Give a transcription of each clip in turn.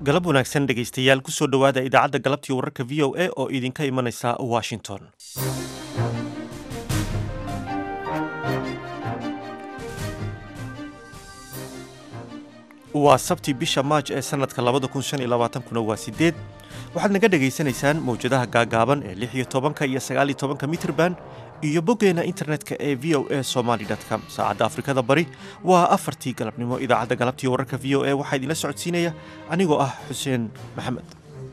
galab wanaagsan dhegaystayaal kusoo dhowaada idaacadda galabtii wararka v o a oo idinka imanaysa washington waa sabti bisha maaj ee sanadka labada kun shan iyo labaatankuna waa sideed waxaad naga dhagaysanaysaan mawjadaha gaagaaban ee lix iyo tobanka iyo sagaal iyo tobanka mitrban iyo boggeena internetka ee v o a somaly com saacadda afrikada bari waa afartii galabnimo idaacadda galabtii wararka v o a waxaa idinla socodsiinaya anigoo ah xuseen maxamed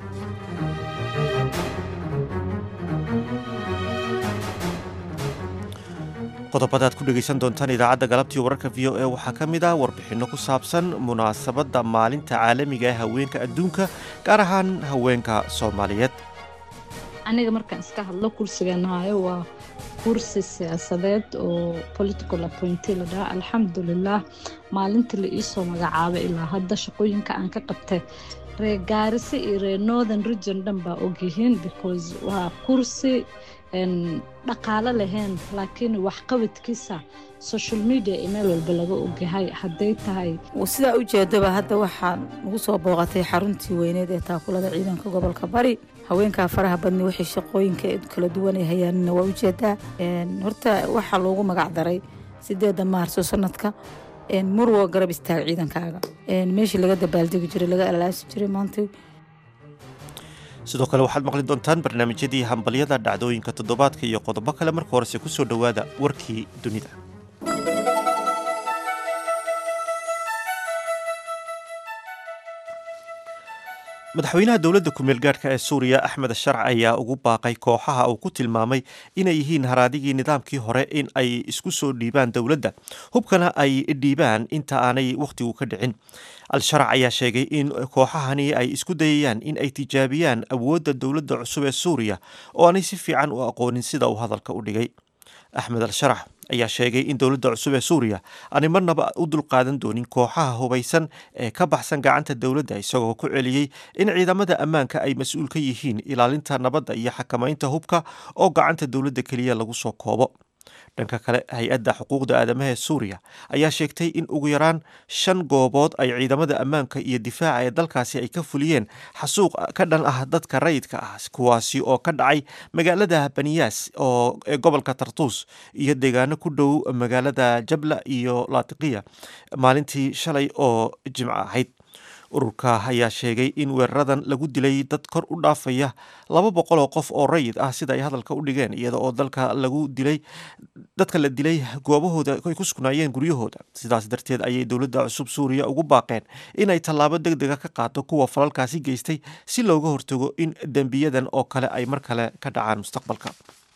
qodobadaad ku dhegaysan doontaan idaacadda galabtii wararka v o a waxaa ka mid ah warbixinno ku saabsan munaasabadda maalinta caalamiga ee haweenka adduunka gaar ahaan haweenka soomaaliyeed aniga markaan iska hadlo kursigan hayo waa kursi siyaasadeed oo political appointee la dhaha alxamdulilah maalinta la iisoo magacaabay ilaa hadda shaqooyinka aan ka qabtay reer gaarisa iyo reer northern region dhan baa ogyihiin because waa kursi dhaqaalo lahayn laakiin waxqabadkiisa social media iyo meel walba laga ogyahay hadday tahay sidaa u jeedaba hadda waxaa nagu soo booqatay xaruntii weyneed ee taakulada ciidanka gobolka bari haweenkaa faraha badni waxay shaqooyinka kala duwan ay hayaanina waa ujeedaa horta waxaa loogu magac daray sideeda maarso sanadka murwo garab istaag ciidankaaga meeshii laga dabaaldegi jiray laga alaasi jiray maanta sidoo kale waxaad maqli doontaan barnaamijyadii hambalyada dhacdooyinka toddobaadka iyo qodobo kale marka horese ku soo dhowaada warkii dunida madaxweynaha dowladda kumeel gaadhka ee suuriya axmed sharc ayaa ugu baaqay kooxaha uu ku tilmaamay inay yihiin haraadigii nidaamkii hore in ay isku soo dhiibaan dowladda hubkana ay dhiibaan inta aanay wakhtigu ka dhicin al-sharc ayaa sheegay in kooxahani ay isku dayayaan in ay tijaabiyaan awoodda dowladda cusub ee suuriya oo aanay si fiican u aqoonin sida uu hadalka u dhigay axmed al-sharax ayaa sheegay in dowladda cusub ee suuriya aanay marnaba u dulqaadan doonin kooxaha hubaysan ee ka baxsan gacanta dowladda isagoo ku celiyey in ciidamada ammaanka ay mas-uul ka yihiin ilaalinta nabadda iyo xakamaynta hubka oo gacanta dowladda keliya lagu soo koobo dhanka kale hay-adda xuquuqda aadamaha ee suuriya ayaa sheegtay in ugu yaraan shan goobood ay ciidamada ammaanka iyo difaaca ee dalkaasi ay ka fuliyeen xasuuq ka dhan ah dadka rayidka ah kuwaasi oo ka dhacay magaalada baniyaas oo ee gobolka tartuus iyo deegaano ku dhow magaalada jabla iyo laatiqiya maalintii shalay oo jimco ahayd ururka ayaa sheegay in weeraradan lagu dilay dad kor u dhaafaya laba boqol oo qof oo rayid ah sida ay hadalka u dhigeen iyada oo dalka lagu dilay dadka la dilay goobahooda ay ku sugnaayeen guryahooda sidaas darteed ayay dowladda cusub suuriya ugu baaqeen inay tallaabo deg dega ka qaado kuwa falalkaasi geystay si looga hortago in dembiyadan oo kale ay mar kale ka dhacaan mustaqbalka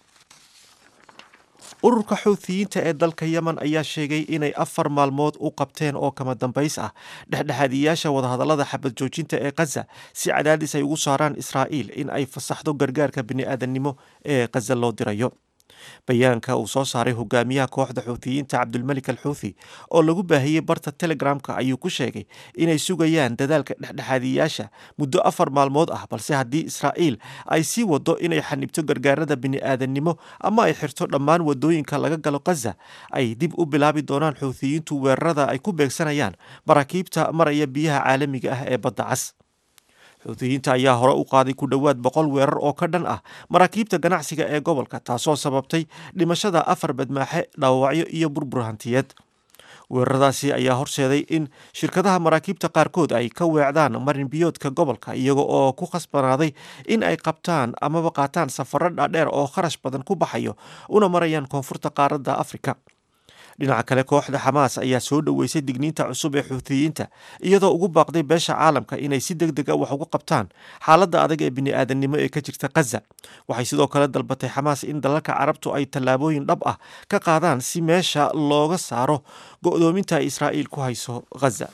ururka xuuthiyiinta ee dalka yemen ayaa sheegay inay afar maalmood u qabteen oo kama dambays ah dhexdhexaadiyayaasha wadahadallada xabad joojinta ee khaza si cadaadis ay ugu saaraan israa'iil in ay fasaxdo gargaarka bini'aadannimo ee khaza loo dirayo bayaanka uu soo saaray hogaamiyaha kooxda xuuthiyiinta cabdulmelik al xuuthi oo lagu baahiyey barta telegramka ayuu ku sheegay inay sugayaan dadaalka dhexdhexaadiyayaasha muddo afar maalmood ah balse haddii israa'iil ay sii wado inay xanibto gargaarada bini'aadannimo ama ay xirto dhammaan wadooyinka laga galo khaza ay dib u bilaabi doonaan xuuthiyiintu weerarada ay ku beegsanayaan maraakiibta maraya biyaha caalamiga ah ee badda cas xuutiyiinta ayaa hore u qaaday ku dhowaad boqol weerar oo ka dhan ah maraakiibta ganacsiga ee gobolka taasoo sababtay dhimashada afar badmaaxe dhaawacyo iyo burbur hantiyeed weeraradaasi ayaa horseeday in shirkadaha maraakiibta qaarkood ay ka weecdaan marin biyoodka gobolka iyaga oo ku khasbanaaday in ay qabtaan amaba qaataan safaro dhaadheer oo kharash badan ku baxayo una marayaan koonfurta qaaradda afrika dhinaca kale kooxda xamaas ayaa soo dhoweysay digniinta cusub ee xuutiyiinta iyadoo ugu baaqday beesha caalamka inay si deg deg a wax uga qabtaan xaaladda adag ee bini'aadannimo ee ka jirta khaza waxay sidoo kale dalbatay xamaas in dalalka carabtu ay tallaabooyin dhab ah ka qaadaan si meesha looga saaro go'doominta ay israa'iil ku hayso khaza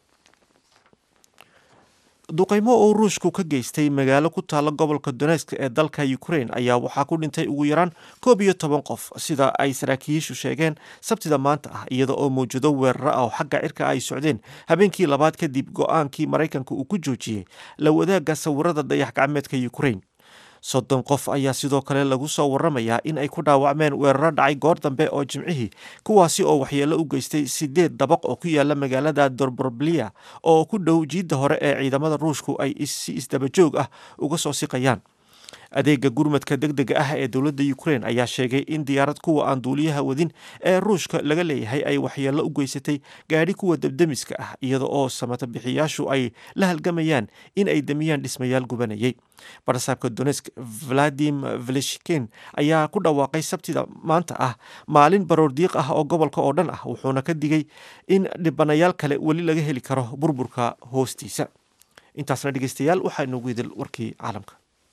duqaymo oo ruushku ka geystay magaalo ku taalla gobolka donesk ee dalka ukrain ayaa waxaa ku dhintay ugu yaraan koob iyo toban qof sida ay saraakiishu sheegeen sabtida maanta ah iyada oo mawjado weeraro ah oo xagga cirka ay socdeen habeenkii labaad kadib go-aankii maraykanka uu ku joojiyey la wadaagga sawirada dayax gacmeedka ukrain soddon qof ayaa sidoo kale lagu soo waramayaa in ay ku dhaawacmeen weeraro dhacay goor dambe oo jimcihii kuwaasi oo waxyeello u geystay sideed dabaq oo ku yaala magaalada dorborbliya oo ku dhow jiidda hore ee ciidamada ruushku ay si isdabajoog ah uga soo siqayaan adeega gurmadka deg dega ah ee dowladda ukrain ayaa sheegay in diyaarad kuwa aan duuliyaha wadin ee ruushka laga leeyahay ay waxyeello u geysatay gaadhi kuwa debdemiska ah iyada oo samata bixiyaashu ay la halgamayaan in ay damiyaan dhismayaal gubanayay barsaabka donesk valadim veleshkin ayaa ku dhawaaqay sabtida maanta ah maalin baroordiiq ah oo gobolka oo dhan ah wuxuuna ka digay in dhibanayaal kale weli laga heli karo burburka hoostiisa intaasna dhegeystayaal waxaa inoogu idil warkii caalamka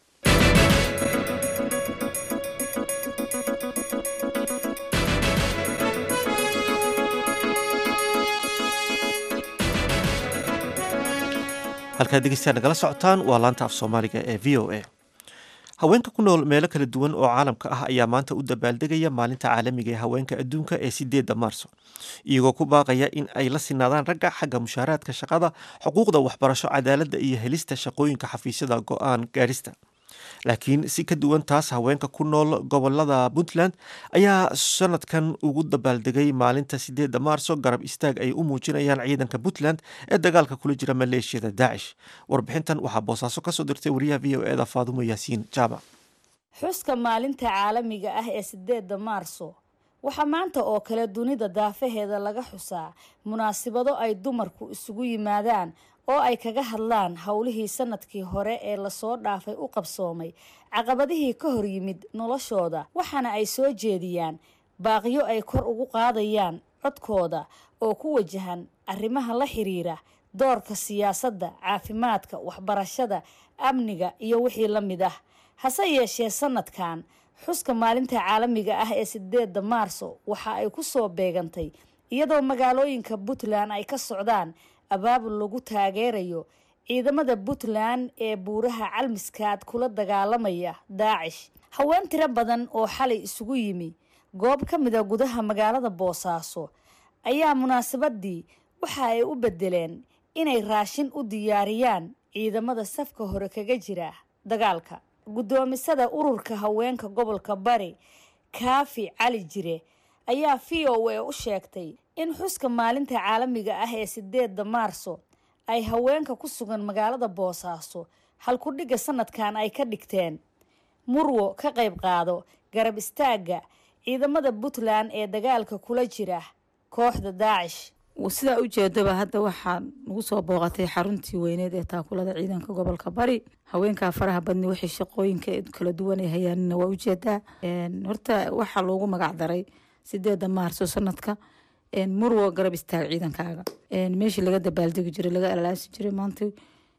halkaad dhegeystayaal nagala socotaan waa laanta af soomaaliga ee v o a haweenka ku nool meelo kala duwan oo caalamka ah ayaa maanta u dabaaldegaya maalinta caalamiga ee haweenka adduunka ee sideedda maarso iyagoo ku baaqaya in ay la sinaadaan ragga xagga mushaaraadka shaqada xuquuqda waxbarasho cadaaladda iyo helista shaqooyinka xafiisyada go-aan gaadhista laakiin si ka duwan taas haweenka ku nool gobolada puntland ayaa sanadkan ugu dabaaldegay maalinta sideedda maarso garab istaag ay u muujinayaan ciidanka puntland ee dagaalka kula jira maleeshiyada daacish warbixintan waxaa boosaaso kasoo dirtay wariyaha v o eda faadumo yaasiin jaamac xuska maalinta caalamiga ah ee sideedda maarso waxaa maanta oo kale dunida daafaheeda laga xusaa munaasibado ay dumarku isugu yimaadaan oo ay kaga hadlaan howlihii sanadkii hore ee lasoo dhaafay u qabsoomay caqabadihii ka hor yimid noloshooda waxaana ay soo jeediyaan baaqyo ay kor ugu qaadayaan codkooda oo ku wajahan arrimaha la xiriira doorka siyaasadda caafimaadka waxbarashada amniga iyo wixii la mid ah hase yeeshee sanadkan xuska maalinta caalamiga ah ee sideedda maarso waxa ay ku soo beegantay iyadoo magaalooyinka puntland ay ka socdaan abaabul lagu taageerayo ciidamada puntland ee buuraha calmiskaad kula dagaalamaya daacish haween tiro badan oo xalay isugu yimi goob ka mida gudaha magaalada boosaaso ayaa munaasabadii waxa ay u bedeleen inay raashin u diyaariyaan ciidamada safka hore kaga jira dagaalka guddoomisada ururka haweenka gobolka bari kaafi cali jire ayaa v o a u sheegtay in xuska maalinta caalamiga ah ee sideedda maarso ay haweenka ku sugan magaalada boosaaso halkudhigga sanadkan ay ka dhigteen murwo ka qayb qaado garab istaagga ciidamada puntland ee dagaalka kula jira kooxda daacish sidaa ujeedaba hadda waxaa nagu soo booqatay xaruntii weyneed ee taakulada ciidanka gobolka bari haweenkaa faraha badni wixii shaqooyinka kala duwan ay hayaanina waa ujeedaa horta waxaa loogu magac daray sideeda maarso sanadka murwo garab istaag ciidankaaga meeshii laga dabaaldegi jiray laga alaasi jiray maanta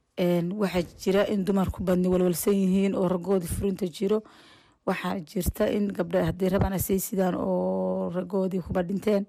waxaa jira in dumarku badni walwalsan yihiin oo ragoodii furinta jiro waxaa jirta in gabdha haddii rabaan asay sidaan oo ragoodii kuba dhinteen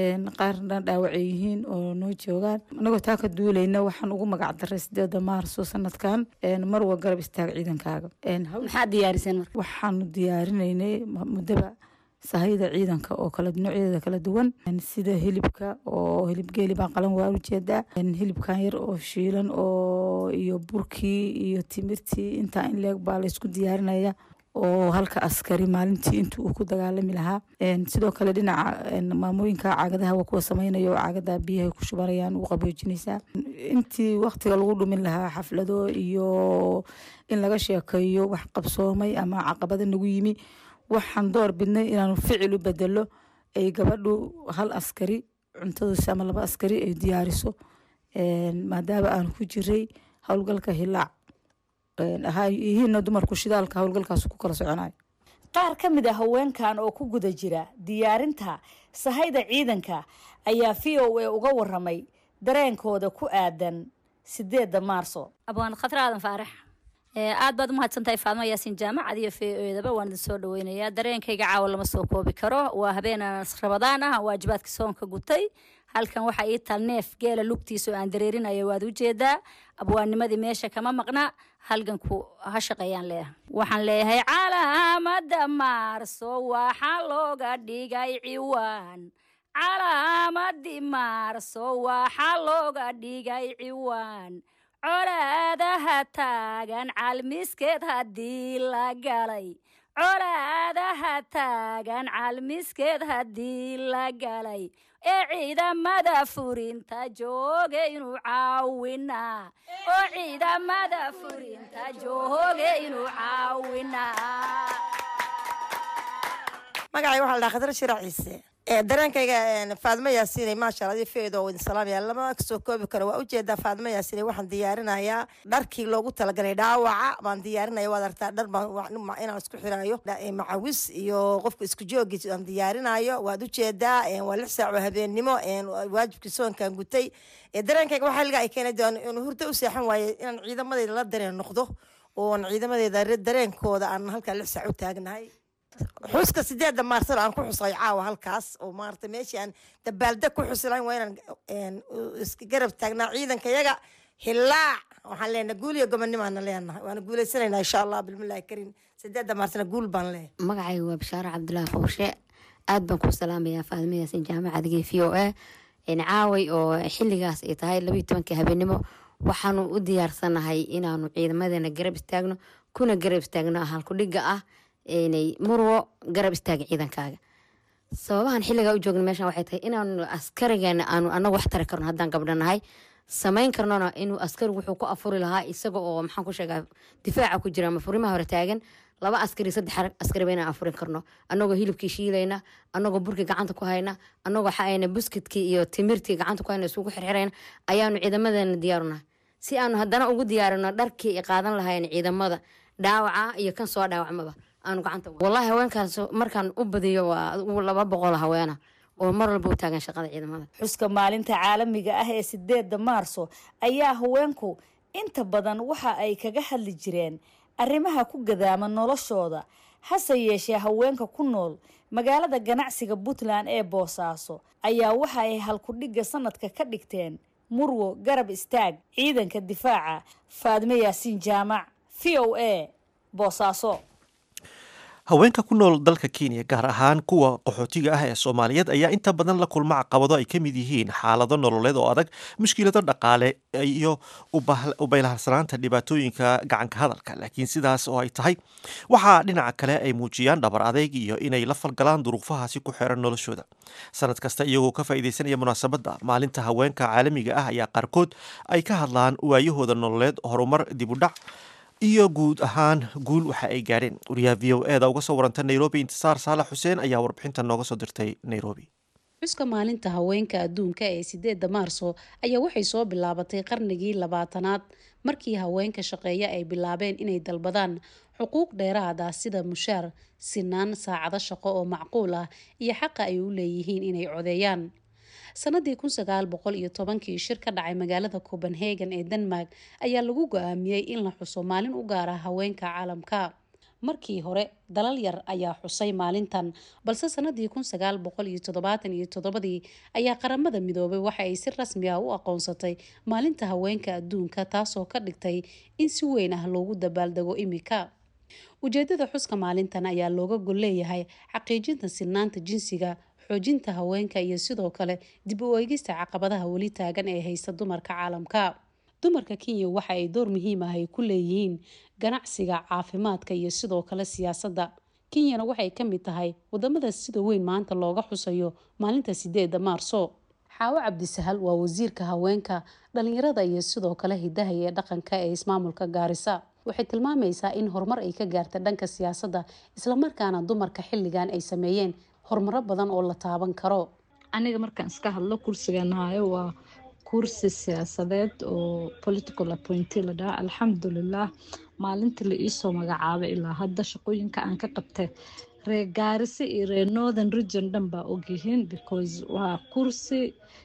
qaarna dhaawacay yihiin oo noo joogaan anagoo taa ka duulayna waxaan ugu magac daray sideeda maarso sanadkan marwa garab istaag ciidankaaga maxaad diyaariseen marka waxaanu diyaarinaynay muddaba sahayda ciidanka oo kala noocyadeeda kala duwan sida hilibka oo hilib geeli baan qalan waa ujeedaa hilibkan yar oo shiilan oo iyo burkii iyo timirtii intaa in leeg baa laysku diyaarinaya oo halka askari maalintii intii uu ku dagaalami lahaa sidoo kale dhinaca maamooyinka caagadaha waa kuwa sameynaya oo caagada biyahay ku shubanayaan u qaboojinaysaa intii waktiga lagu dhumin lahaa xaflado iyo in laga sheekeeyo wax qabsoomay ama caqabada nagu yimi waxaan door bidnay inaanu ficil u bedelo ay gabadhu hal askari cuntadiisa ama laba askari ay diyaariso maadaama aan ku jiray howlgalka hilaac yihiina dumarku shidaalka howlgalkaas ku kala soconayo qaar ka mid a haweenkan oo ku guda jira diyaarinta sahayda ciidanka ayaa v o a uga waramay dareenkooda ku aadan sideedda maarso abwaan khatar aadan faarax aad baad umahadsantahay faadmo yaasiin jaamacad iyo v o edaba waan idin soo dhaweynayaa dareenkayga caawa lama soo koobi karo waa habeenan rabadaan ah waajibaadka soonka gutay halkan waxaa ii taal neef geela lugtiisa oo aan dareerinayo waad ujeedaa abwaanimadii meesha kama maqna halganku ha shaqeeyaan leeyahay waxaan leeyahay calaamada maarso waxaa looga dhigay ciwaan calaamadii maarso waxaa looga dhigay ciwaan colaadaha taagan calmiskeed haddii la galay colaadaha taagan calmiskeed haddii la galay ee ciidamada furinta jooge inuu caawinaa oo ciidamada furinta jooge inuu caawinaa magacay waxaa la dhaha khadra shirac ciise dareenkayga faadmo yaasiinay maasha allah feedo idin salaamaya lama soo koobi karo waa ujeedaa faadmo yaasiinay waxaan diyaarinayaa dharkii loogu talagalay dhaawaca baan diyaarinaya waad artaa dhar baan inaan isku xiraayo macawis iyo qofka isku joogiis aan diyaarinayo waad ujeedaa waa lix saac oo habeennimo waajibkii soonkan gutay dareenkayga waxaa liga ay keenay inuu hurdo u seexan waaye inaan ciidamadeyda la dareen noqdo oon ciidamadeeda dareenkooda aan halkaa lix saac u taagnahay xuska sideedda maarsano aan ku xusay caawa halkaas oo maarata meeshii aan dabaaldeg ku xusilayn waa inaan iska garab taagnaa ciidanka yaga hilaac waxaan leenahay guul iyo gobonnimaana leenahay waana guuleysanaynaa insha allah bilmillahi kariim sideedda maarsano guul baan leeyahay magacayga waa bashaare cabdulaahi fowshe aad baan ku salaamayaa faadimo yaasin jaamacadga v o a caaway oo xiligaas ay tahay labayo tobankii habeenimo waxaanu u diyaarsanahay inaanu ciidamadeena garab istaagno kuna garab istaagno halkudhiga ah inay murwo garab istaaga ciidankaaga sababahan xiligaa u joogna meeshan waxay tahay inaanu askarigeena aanu anagu wax tari karno haddaan gabdho nahay samayn karnona inuu askari wuxuu ku afuri lahaa isaga oo maxaan ku sheegaa difaaca ku jira ama furimaha hore taagan laba askari saddex askariba inaan afurin karno anagoo hilibkii shiilayna anagoo burkii gacanta ku hayna anagoo xaayna buskidkii iyo timirtii gacanta ku hayna isugu xirxirayna ayaanu ciidamadeena diyaarunahay si aanu haddana ugu diyaarino dharkii qaadan lahayn ciidamada dhaawaca iyo kan soo dhaawacmaba aanu gacanta wallahi haweenkaas markaan u badiyo waa laba boqol haweena oo mar walba u taagan shaqada ciidamada xuska maalinta caalamiga ah ee sideedda maarso ayaa haweenku inta badan waxa ay kaga hadli jireen arrimaha ku gadaama noloshooda hase yeeshee haweenka ku nool magaalada ganacsiga puntland ee boosaaso ayaa waxa ay halkudhigga sanadka ka dhigteen murwo garab istaag ciidanka difaaca faadme yaasiin jaamac v o a boosaaso haweenka ku nool dalka kenya gaar ahaan kuwa qaxootiga ah ee soomaaliyeed ayaa inta badan la kulma caqabado ay ka mid yihiin xaalado nololeed oo adag mushkilado dhaqaale iyo ubaylaharsanaanta dhibaatooyinka gacanka hadalka laakiin sidaas oo ay tahay waxaa dhinaca kale ay muujiyaan dhabar adeeg iyo inay la falgalaan duruufahaasi ku xeeran noloshooda sanad kasta iyagoo ka faa'iidaysanaya munaasabadda maalinta haweenka caalamiga ah ayaa qaarkood ay ka hadlaan waayahooda nololeed horumar dibudhac iyo guud ahaan guul waxa ay gaadheen wariyaha v o e da uga soo waranta nairobi intisaar saalax xuseen ayaa warbixintan nooga soo dirtay nairobi xuska maalinta haweenka adduunka ee sideedda maarso ayaa waxay soo bilaabatay qarnigii labaatanaad markii haweenka shaqeeya ay bilaabeen inay dalbadaan xuquuq dheeraad ah sida mushaar sinaan saacado shaqo oo macquul ah iyo xaqa ay u leeyihiin inay codeeyaan sanadii kun sagaal boqol iyo tobankii shir ka dhacay magaalada copenhagen ee denmark ayaa lagu go-aamiyey in la xuso maalin u gaar ah haweenka caalamka markii hore dalal yar ayaa xusay maalintan balse sanadii kun sagaal boqol iyo toddobaatan iyo toddobadii ayaa qaramada midoobay waxa ay si rasmi ah u aqoonsatay maalinta haweenka adduunka taasoo ka dhigtay in si weyn ah loogu dabaaldego imika ujeedada xuska maalintan ayaa looga gol leeyahay xaqiijinta sinaanta jinsiga xoojinta haweenka iyo sidoo kale dib u eegista caqabadaha weli taagan ee haysta dumarka caalamka dumarka kenya waxa ay door muhiim ah ay ku leeyihiin ganacsiga caafimaadka iyo sidoo kale siyaasadda kenyana waxay ka mid tahay wadamada sida weyn maanta looga xusayo maalinta sideeda maarso xaawo cabdisahal waa wasiirka haweenka dhalinyarada iyo sidoo kale hidaha ee dhaqanka ee ismaamulka gaarisa waxay tilmaamaysaa in horumar ay ka gaarta dhanka siyaasadda islamarkaana dumarka xilligan ay sameeyeen horumaro badan oo la taaban karo aniga markaan iska hadlo kursigan hayo waa kursi siyaasadeed oo political appointee la dhaha alxamdulilah maalintii la iisoo magacaabay ilaa hadda shaqooyinka aan ka qabtay reer gaarisa iyo reer northern region dhan baa ogyihiin because waa kursi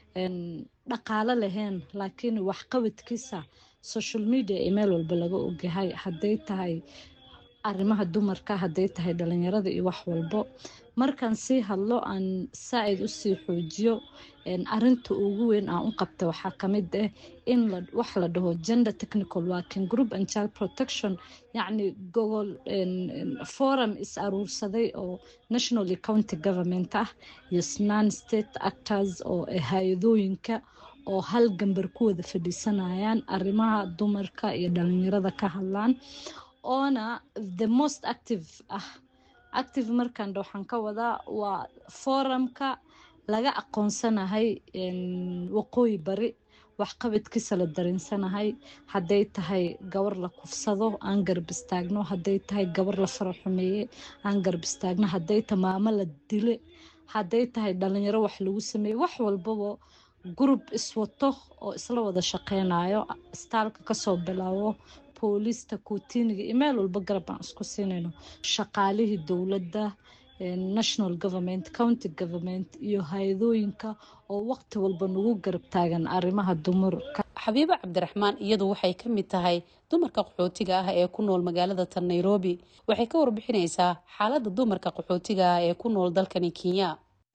dhaqaalo lahayn laakiin waxqabadkiisa social media ee meel walba laga ogyahay hadday tahay arrimaha dumarka hadday tahay dhalinyarada iyo wax walbo markaan sii hadlo aan saa-id usii xoojiyo arinta ugu weyn aan u qabta waxaa kamid ah in wax la dhaho gender technical working group and child protection yacni gogol forum is aruursaday oo national county government ah iyo non state actors oo hay-adooyinka oo hal gambar ku wada fadhiisanayaan arrimaha dumarka iyo dhalinyarada ka hadlaan oona the most active ah active markaan waxaan ka wadaa waa forumka laga aqoonsanahay waqooyi bari waxqabadkiisa la darinsanahay hadday tahay gabar la kufsado aan garab istaagno hadday tahay gabar la fara xumeeye aan garab istaagno hadday tahay maamo la dile hadday tahay dhalinyaro wax lagu sameeye wax walbaba gurub iswato oo isla wada shaqeynayo istaalka kasoo bilaabo booliista kuutiniga iyo meel walba garab aan isku siinayno shaqaalihii dowladda national government county government iyo hay-adooyinka oo waqti walba nagu garab taagan arrimaha dumarka xabiibo cabdiraxmaan iyadu waxay ka mid tahay dumarka qaxootiga ah ee ku nool magaalada tan nairobi waxay ka warbixineysaa xaaladda dumarka qaxootiga ah ee ku nool dalkani kenya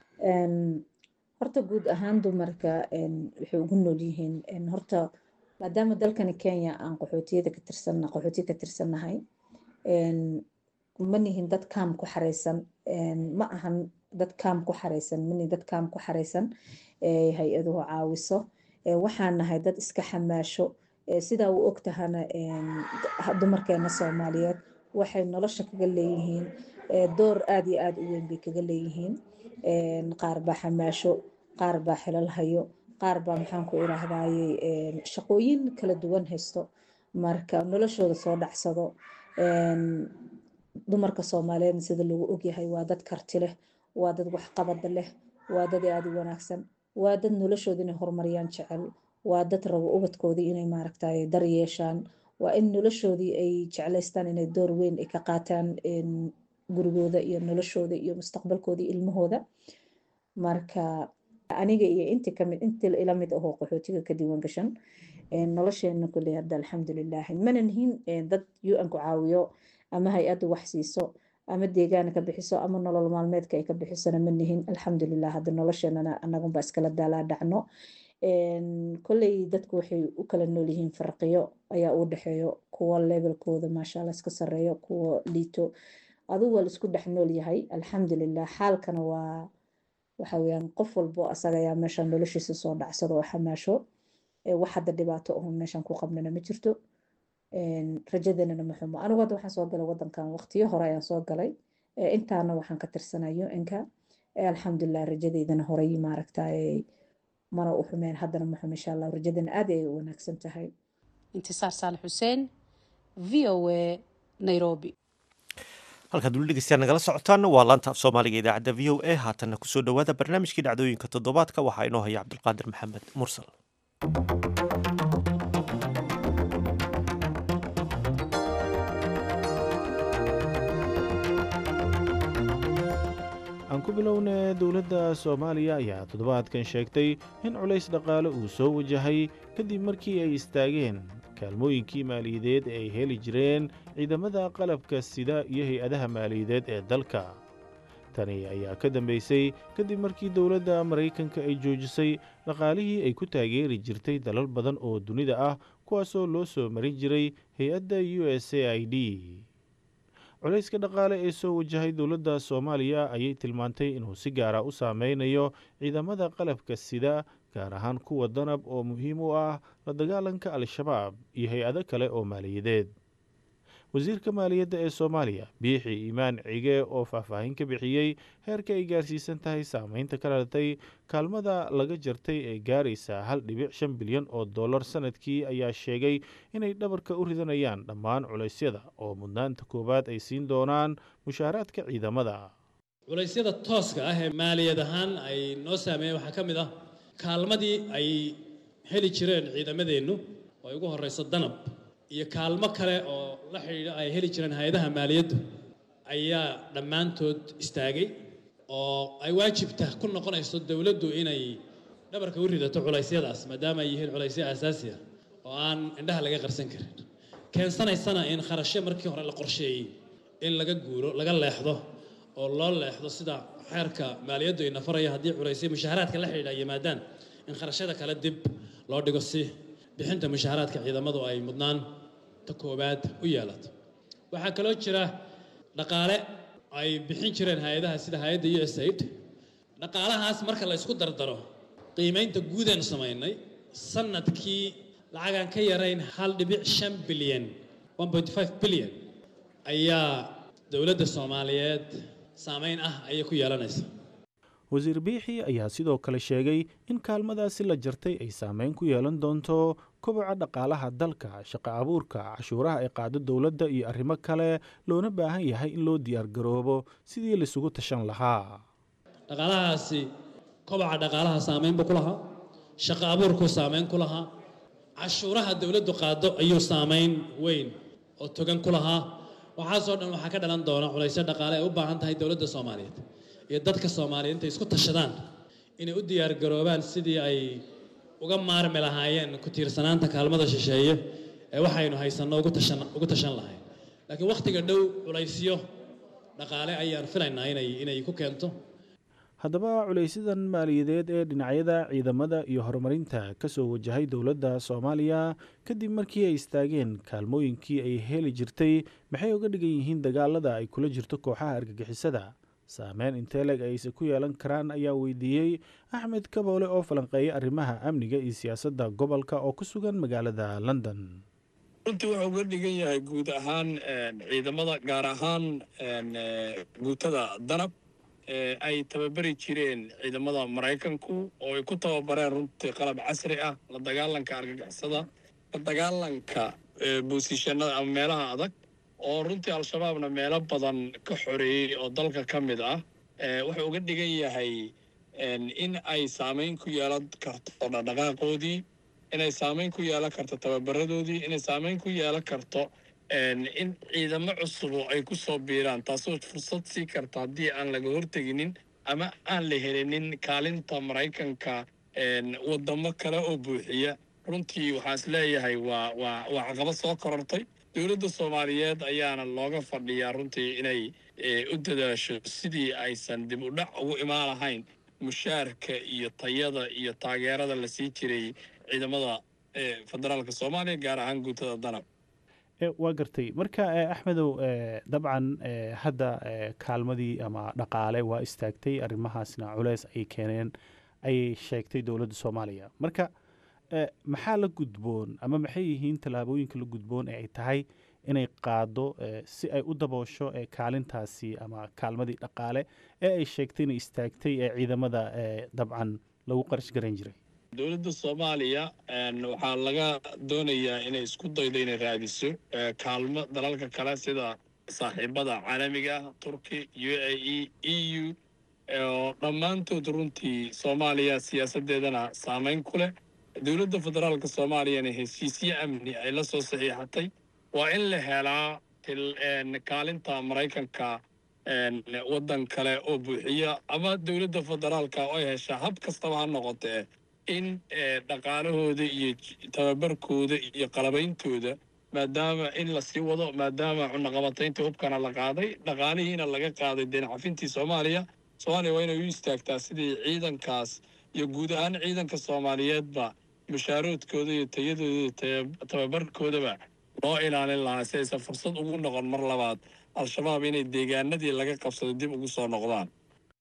horta guud ahaan dumarka waxay ugu nool yihiin horta maadaama dalkani kenya aan qaxootiyada ka tirsan qaxootiya ka tirsannahay ma nihin dad kaam ku xareysan ma ahan dad kaam ku xareysan manihin dad kaam ku xareysan hay-aduhu caawiso waxaan nahay dad iska xamaasho sidaa u ogtahana dumarkeena soomaaliyeed waxay nolosha kaga leeyihiin door aada iyo aada u weyn bay kaga leeyihiin qaar baa xamaasho qaar baa xilal hayo qaar baa maxaan ku irahdaye shaqooyin kala duwan haysto marka noloshooda soo dhacsado dumarka soomaaliyeedna sida lagu ogyahay waa dad karti leh waa dad waxqabada leh waa dad aada u wanaagsan waa dad noloshooda inay horumariyaan jecel waa dad rabo ubadkoodii inay maaragtay dar yeeshaan waa in noloshoodii ay jeclaystaan inay door weyn ay ka qaataan gurigooda iyo noloshooda iyo mustaqbalkooda ilmahooda marka aniga iyo inti kamid inti ila mid ahoo qaxootiga ka diiwaan gashan nolosheena kuley hadda alxamdulilaahi mana nihin dad un ku caawiyo ama hay-addu wax siiso ama deegaana ka bixiso ama nolol maalmeedka ay ka bixisona ma nihin alxamdulilah hadda nolosheenana anagunba iskala daalaa dhacno kolley dadku waxay u kala nool yihiin farqiyo ayaa u dhexeeyo kuwa levelkooda maashaalla iska sareeyo kuwa liito adugu waa laisku dhex nool yahay alxamdulilah xaalkana waa waxa weyaan qof walbo asaga ayaa meeshan noloshiisa soo dhacsado oo xamaasho wax hadda dhibaato ahun meeshan ku qabnana ma jirto rajadanana ma xumo anigu hadda waxaan soo galay wadankan waqtiyo hore ayaan soo galay intaana waxaan ka tirsanay un-ka alxamdulilah rajadeydana horey maaragtay mana u xumeen haddana ma xumo insha allah rajadana aad ay u wanaagsan tahay intisaar saalax xuseen v o a nairobi halkaad weli dhegeystayaal nagala socotaan waa laanta af soomaaliga idaacadda v o a haatanna kusoo dhowaada barnaamijkii dhacdooyinka toddobaadka waxaa inoo haya cabdulqaadir maxamed mursal aan ku bilowna dowladda soomaaliya ayaa toddobaadkan sheegtay in culays dhaqaale uu soo wajahay kadib markii ay istaageen kaalmooyinkii maaliyadeed ee ay heli jireen ciidamada qalabka sida iyo hay-adaha maaliyadeed ee dalka tani ayaa ka dambaysay kadib markii dowladda maraykanka ay joojisay dhaqaalihii ay ku taageeri jirtay dalal badan oo dunida ah kuwaasoo loo soo marin jiray hay-adda u s a i d culayska dhaqaale ee soo wajahay dowladda soomaaliya ayay tilmaantay inuu si gaara u saameynayo ciidamada qalabka sida gaar ahaan kuwa danab oo muhiim u ah la dagaalanka al-shabaab iyo hay-ado kale oo maaliyadeed wasiirka maaliyadda ee soomaaliya biixi iimaan cige oo faahfaahin ka bixiyey heerka ay gaarsiisan tahay saameynta ka dhalatay kaalmada laga jartay ee gaaraysa hal dhibic shan bilyan oo dollar sanadkii ayaa sheegay inay dhabarka u ridanayaan dhammaan culaysyada oo mudnaanta koowaad ay siin doonaan mushaaraadka ciidamada culaysyada tooska ah ee maaliyad ahaan ay noo saameeyeen waxaa ka mid ah kaalmadii ay heli jireen ciidamadeennu oo ay ugu horrayso danab iyo kaalmo kale oo la xidhiidha ay heli jireen hay-adaha maaliyaddu ayaa dhammaantood istaagay oo ay waajibta ku noqonayso dowladdu inay dhabarka u ridato culeysyadaas maadaama ay yihiin culaysyo aasaasi ah oo aan indhaha laga qarsan karin keensanaysana in kharashyo markii hore la qorsheeyey in laga guuro laga leexdo oo loo leexdo sida xeerka maaliyaddu ina faraya haddii culaysyo mushaaharaadka la xidhiidha yimaadaan in kharashyada kale dib loo dhigo si bixinta mushaaharaadka ciidamadu ay mudnaan ta koowaad u yeelato waxaa kaloo jira dhaqaale ay bixin jireen hay-adaha sida hay-adda u s aid dhaqaalahaas marka la isku dardaro qiimaynta guudeen samaynay sanadkii lacagaan ka yarayn hal dhibic shan bilyan one point five bilyan ayaa dowladda soomaaliyeed saameyn ah ayay ku yeelanaysa wasiir biixi ayaa sidoo kale sheegay in kaalmadaasi la jartay ay saameyn ku yeelan doonto koboca dhaqaalaha dalka shaqo abuurka cashuuraha ay qaado dowladda iyo arrimo kale loona baahan yahay in loo diyaargaroobo sidii laisugu tashan lahaa dhaqaalahaasi koboca dhaqaalaha saameyn buu ku lahaa shaqo abuurkuu saameyn ku lahaa cashuuraha dowladdu qaado ayuu saameyn weyn oo togan ku lahaa waxaasoo dhan waxaa ka dhalan doona culaysyo dhaqaale ay u baahan tahay dowladda soomaaliyeed iyo dadka soomaaliyeed intay isku tashadaan inay u diyaargaroobaan sidii ay uga maarmi lahaayeen ku tiirsanaanta kaalmada shisheeye ee waxaynu haysanno ugu tashan ugu tashan lahayn laakiin wakhtiga dhow culaysyo dhaqaale ayaan filaynaa inay inay ku keento haddaba culaysydan maaliyadeed ee dhinacyada ciidamada iyo horumarinta ka soo wajahay dowladda soomaaliya kadib markii ay istaageen kaalmooyinkii ay heli jirtay maxay uga dhigan yihiin dagaalada ay kula jirto kooxaha argagixisada saameyn inteleg ayse ku yeelan karaan ayaa weydiiyey axmed kaboole oo falanqeeya arrimaha amniga iyo siyaasadda gobolka oo ku sugan magaalada london runtii wuxuu uga dhigan yahay guud ahaan ciidamada gaar ahaan guutada danab ay tababari jireen ciidamada maraykanku oo ay ku tababareen runtii qalab casri ah la dagaalanka argagixisada la dagaalanka boosishanada ama meelaha adag oo runtii al-shabaabna meelo badan ka xoreeyey oo dalka ka mid ah wuxuu uga dhigan yahay in ay saameyn ku yeelan karto dhaqdhaqaaqoodii inay saameyn ku yeelan karto tababaradoodii inay saameyn ku yeelan karto in ciidamo cusubo ay ku soo biiraan taasoo fursad sii karta haddii aan laga horteginin ama aan la helinin kaalinta maraykanka wadamo kale oo buuxiya runtii waxaa is leeyahay waa waa waa caqabad soo korortay dowladda soomaaliyeed ayaana looga fadhiyaa runtii inay u dadaasho sidii aysan dib u dhac ugu imaan lahayn mushaarka iyo tayada iyo taageerada la sii jiray ciidamada federaalka soomaaliya gaar ahaan guutada danab waa gartay marka axmedow dabcan hadda kaalmadii ama dhaqaale waa istaagtay arrimahaasna culeys ay keeneen ayay sheegtay dowladda soomaaliya marka maxaa la gudboon ama maxay yihiin tallaabooyinka la gudboon ee ay tahay inay qaado si ay u daboosho kaalintaasi ama kaalmadii dhaqaale ee ay sheegtay inay istaagtay ee ciidamada dabcan lagu qarash garan jiray dowladda soomaaliya waxaa laga doonayaa inay isku daydo inay raadiso kaalmo dalalka kale sida saaxiibada caalamiga ah turki u a e e u oo dhammaantood runtii soomaaliya siyaasaddeedana saameyn ku leh dowladda federaalka soomaaliyana heshiisyo amni ay la soo saxiixatay waa in la helaa kaalinta maraykanka waddan kale oo buuxiya ama dowladda federaalka oo ay heshaa hab kastaba ha noqotee in dhaqaalahooda iyo tababarkooda iyo qalabeyntooda maadaama in lasii wado maadaama cunaqabataynta hubkana la qaaday dhaqaalihiina laga qaaday deencafintii soomaaliya soomaaliya waa inay u istaagtaa sidii ciidankaas iyo guud ahaan ciidanka soomaaliyeedba mushaaroodkooda iyo tayadooda iyo tababarkoodaba loo ilaalin lahaa si aysan fursad ugu noqon mar labaad al-shabaab inay deegaanadii laga qabsado dib ugu soo noqdaan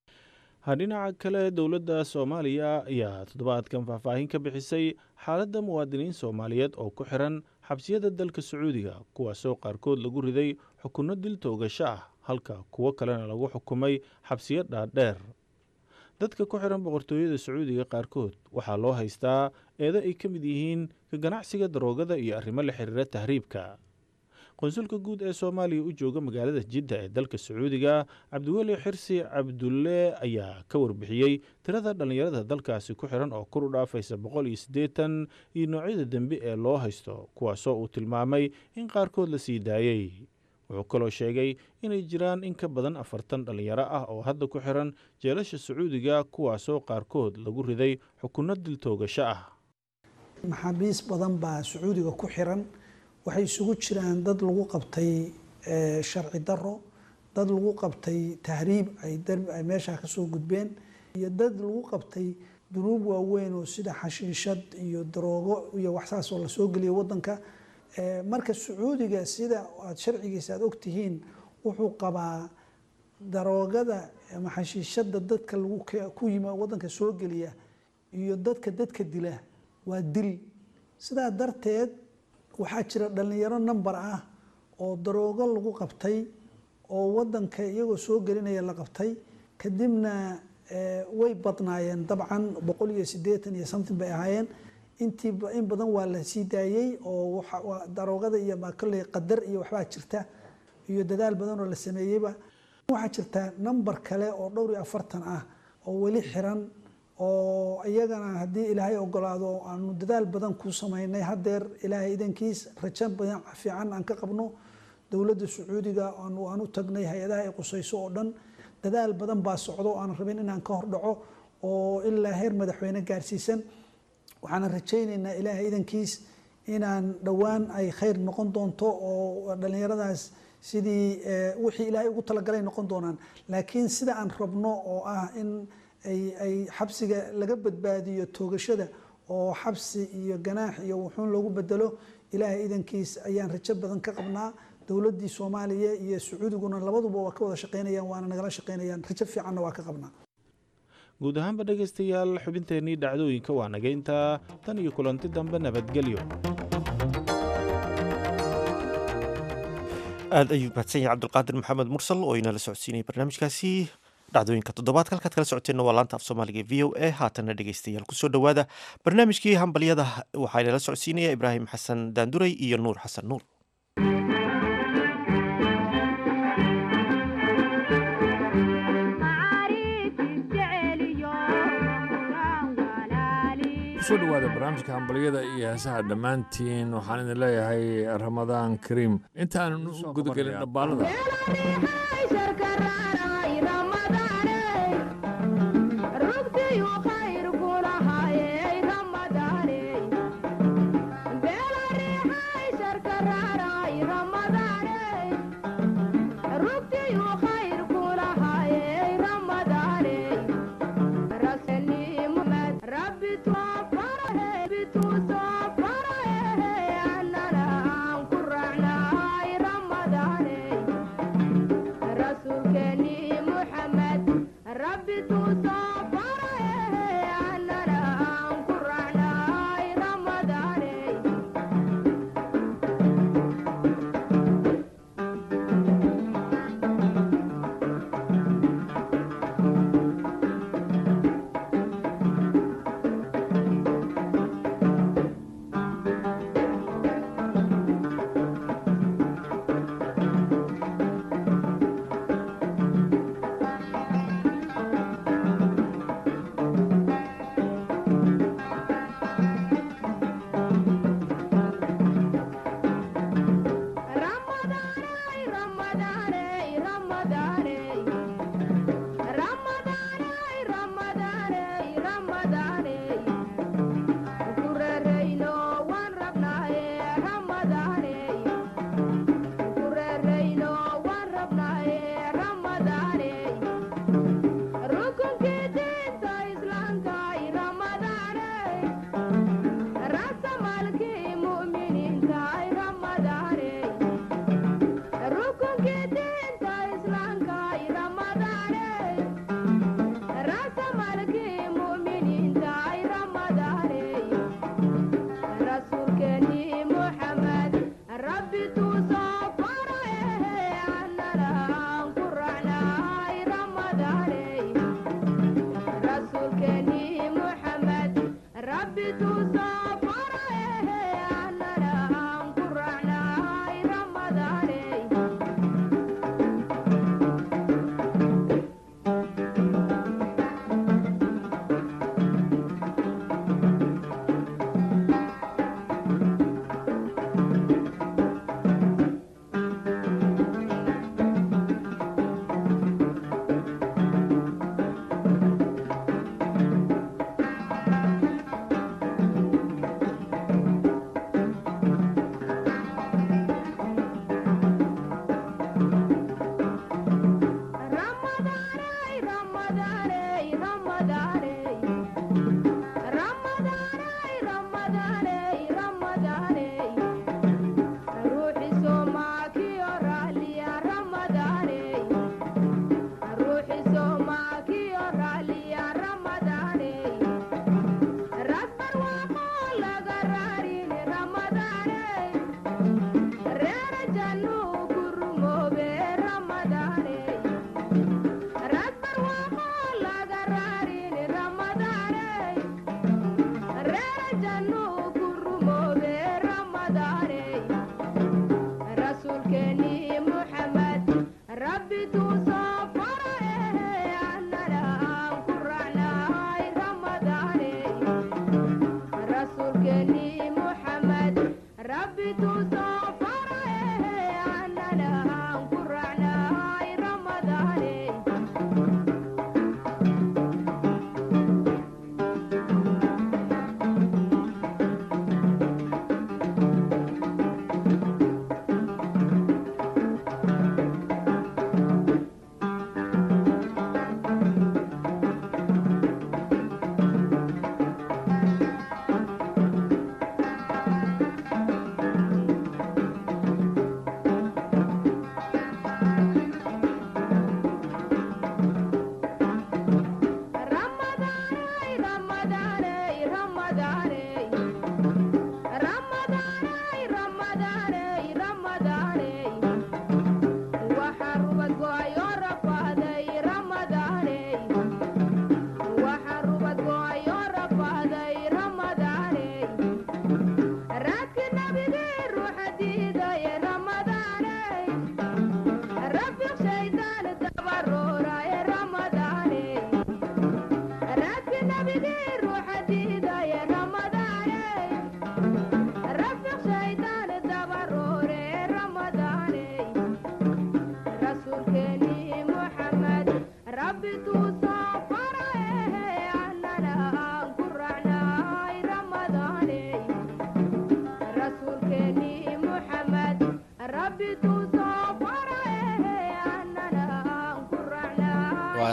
dhinaca kale dowladda soomaaliya ayaa toddobaadkan faahfaahin ka bixisay xaaladda muwaadiniin soomaaliyeed oo ku xiran xabsiyada dalka sacuudiga kuwaasoo qaarkood lagu riday xukunno dil toogasho ah halka kuwo kalena lagu xukumay xabsiyo dhaadheer dadka ku xiran boqortooyada sacuudiga qaarkood waxaa loo haystaa eedo ay ka mid yihiin ka ganacsiga daroogada iyo arrimo la xiriira tahriibka qonsulka guud ee soomaaliya u jooga magaalada jidda ee dalka sacuudiga cabdiweli xirsi cabdulle ayaa ka warbixiyey tirada dhallinyarada dalkaasi ku xiran oo kor u dhaafaysa boqol iyo siddeetan iyo noocyada dembe ee loo haysto kuwaasoo uu tilmaamay in qaarkood la sii daayey wuxuu kaloo sheegay inay jiraan in ka badan afartan dhallinyaro ah oo hadda ku xiran jeelasha sacuudiga kuwaasoo qaarkood lagu riday xukunno dil toogasho ah maxaabiis badan baa sacuudiga ku xiran waxay isugu jiraan dad lagu qabtay sharci daro dad lagu qabtay tahriib ay meeshaa kasoo gudbeen iyo dad lagu qabtay dunuub waaweyn oo sida xashiishad iyo daroogo iyo waxsaas oo lasoo geliya wadanka marka sacuudiga sida aad sharcigiisa aad ogtihiin wuxuu qabaa daroogada ama xashiishada dadka lagu ku yima wadanka soo geliya iyo dadka dadka dila waa dil sidaa darteed waxaa jira dhalinyaro number ah oo daroogo lagu qabtay oo wadanka iyagoo soo gelinaya la qabtay kadibna way badnaayeen dabcan boqol iyo sideetan iyo something bay ahaayeen intii in badan waa la sii daayey oo daroogada iyo kolley qadar iyo waxbaa jirta iyo dadaal badan oo la sameeyeyba waxaa jirta number kale oo dhowr iyo afartan ah oo weli xiran oo iyagana haddii ilaahay ogolaado aanu dadaal badan ku sameynay hadeer ilaahay idankiis rajo badan fiican aan ka qabno dowladda sacuudiga aan u tagnay hay-adaha ay qusayso oo dhan dadaal badan baa socdo o aan rabin inaan ka hordhaco oo ilaa heer madaxweyne gaarsiisan waxaana rajaynaynaa ilaahay idankiis inaan dhowaan ay khayr noqon doonto oo dhalinyaradaas sidii wixii ilaahay ugu talagalay noqon doonaan laakiin sida aan rabno oo ah in ay xabsiga laga badbaadiyo toogashada oo xabsi iyo ganaax iyo wuxuun loogu bedelo ilaahay idankiis ayaan rajo badan ka qabnaa dowladdii soomaaliya iyo sacuudiguna labaduba waa ka wada shaqeynayaan waana nagala shaqeynayaan rajo fiicanna waa ka qabnaa guud ahaanba dhegaystayaal xubinteennii dhacdooyinka waa naga intaa tan iyo kulanti dambe nabadgelyo aad ayuu mahadsan yahay cabdulqaadir maxamed mursal oo inala socodsiinayay barnaamijkaasi dhacdooyinka toddobaadka halkaad kala socoteenna waa laanta af soomaaliga v o a haatanna dhegaystayaal kusoo dhowaada barnaamijkii hambalyada waxaa inala socodsiinaya ibraahim xasan daanduray iyo nuur xasan nuur kusoo dhawaada barnaamijka hambalyada iyo heesaha dhammaantiin waxaan idin leeyahay ramadaan kariim intaanan u gudagelin dhabbaalada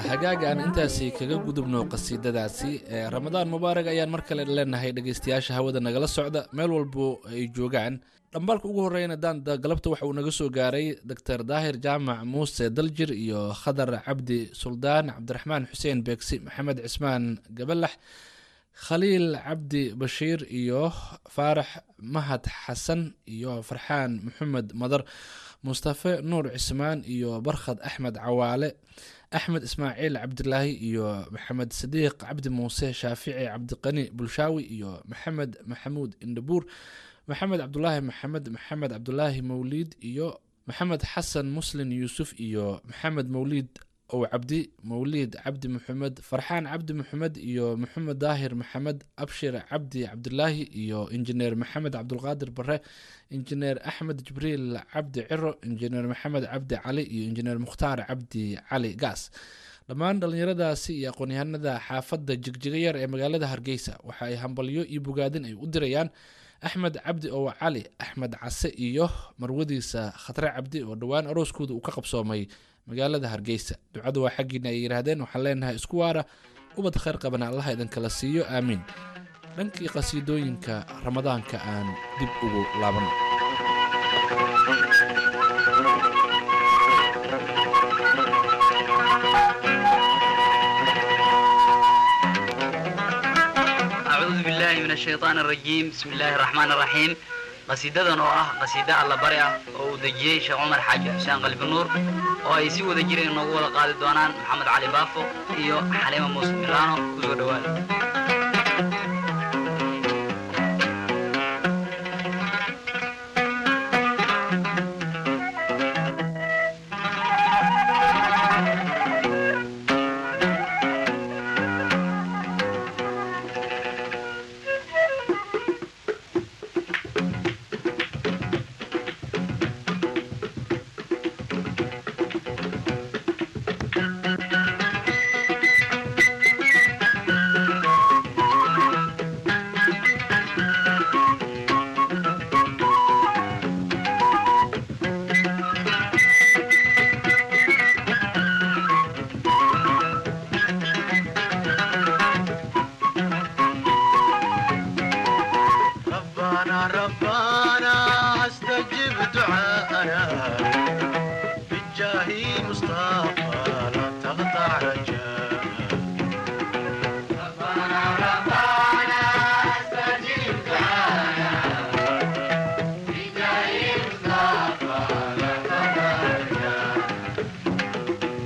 hagaaga aan intaasi kaga gudubno qasiidadaasi ee ramadaan mubaarag ayaan mar kale leenahay dhegeystayaasha hawada nagala socda meel walbo ay joogaan dhambaalka ugu horeyna daanda galabta waxa uu naga soo gaaray doctor daahir jaamac muuse daljir iyo khadar cabdi suldaan cabdiraxmaan xuseen beegsi maxamed cismaan gabalax khaliil cabdi bashiir iyo faarax mahad xasan iyo farxaan maxamed madar mustafe nuur cismaan iyo barkhad axmed cawaale axmed ismaaciil cabdilaahi iyo maxamed sadiiq cabdi muuse shaafici cabdiqani bulshaawi iyo maxamed maxamuud indhabuur maxamed cabdulaahi maxamed maxamed cabdulaahi mawliid iyo maxamed xasan muslin yuusuf iyo maxamed mawliid ow cabdi mawliid cabdi maxamed farxaan cabdi maxamed iyo maxamed daahir maxamed abshir cabdi cabdilaahi iyo injineer maxamed cabdulqaadir bare injineer axmed jibriil cabdi ciro injineer maxamed cabdi cali iyo injineer mukhtaar cabdi cali gaas dhammaan dhallinyaradaasi iyo aqoon-yahanada xaafadda jigjiga yar ee magaalada hargeysa waxa ay hambalyo iyo bogaadin ay u dirayaan axmed cabdi ow cali axmed case iyo marwadiisa khatre cabdi oo dhowaan arooskooda uu ka qabsoomay magaalada hargeysa ducadu waa xaggiina ay yidhaahdeen waxaan leenahay isku waara ubad khayr qabana allaha idinkala siiyo aamiin dhankii qasiidooyinka ramadaanka aan dib ugu laabanno أعوذ بالله من الشيطان الرجيم بسم الله الرحمن الرحيم qasiidadan oo ah qasiida alla bari ah oo uu dejiyey sheekh cumar xaaji xuseen qalbi nuur oo ay si wada jireen inoogu wada qaadi doonaan maxamed cali baafo iyo xaliima muuse milaano kusoo dhowaada ربنا ربنا استجب دعاءنا بالجاه مصطفى لا تقطع رجاءنا ربنا ربنا استجب دعاءنا بالجاه مصطفى لا تقطع رجاءنا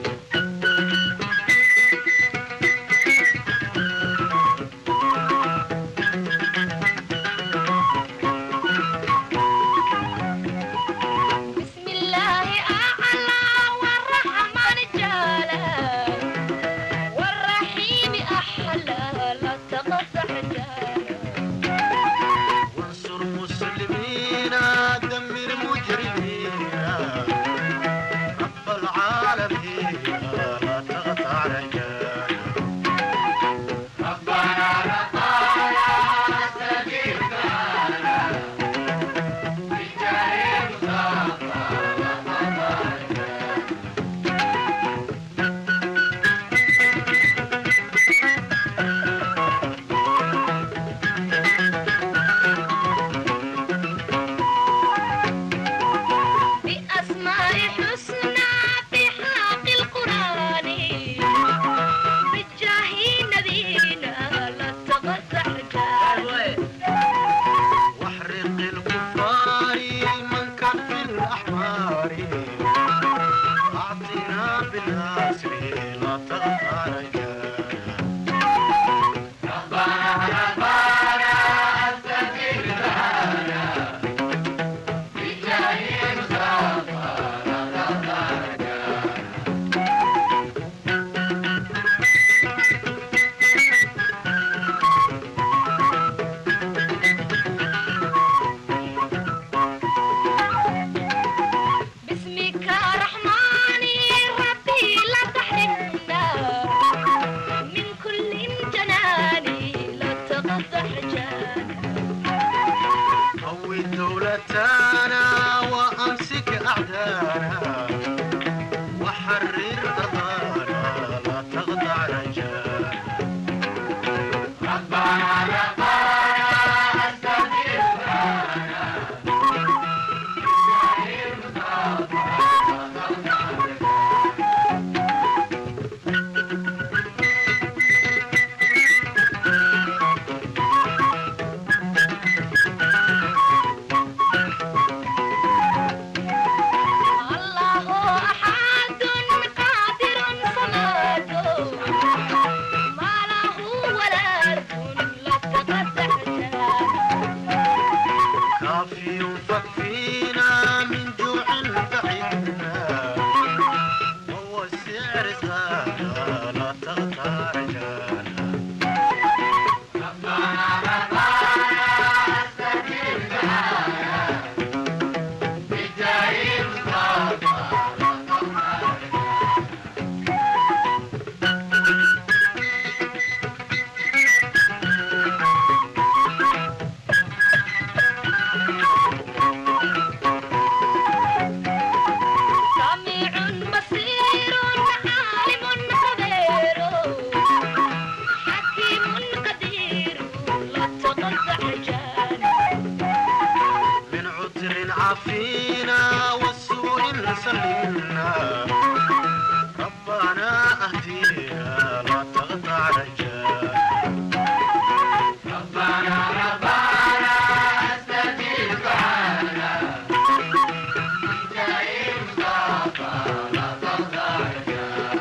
بسم الله أعلى والرحمن جالا والرحيم أحلى لا تقطع جالا وانصر مسلمين دمر مجرمين رب العالمين لا تقطع رجانا ربنا ربنا استجب لنا بجاه مصطفى لا تقطع رجانا بأسماء حسنى في حق القرآن بجاه نبينا لا تقطع جالا واحرق الكفار من كف الأحمار أعطنا بالنصر لا تقطع رجانا ربنا ربنا استجب لنا بجاه مصطفى لا تقطع رجانا باسمك رحماني ربي لا تحرمنا وسلمنا ربنا اهدينا لا تقطع رجاء ربنا ربنا استجيب دعانا بداية مصطفى لا تقطع رجاء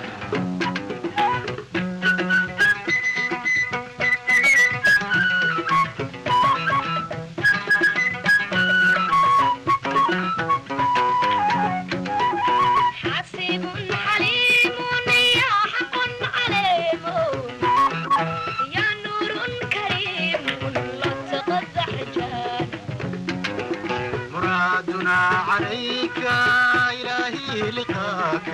حسيب حليم يا حق عليم يا نور كريم لا تقدح جان مرادنا عليك إلهي لقاك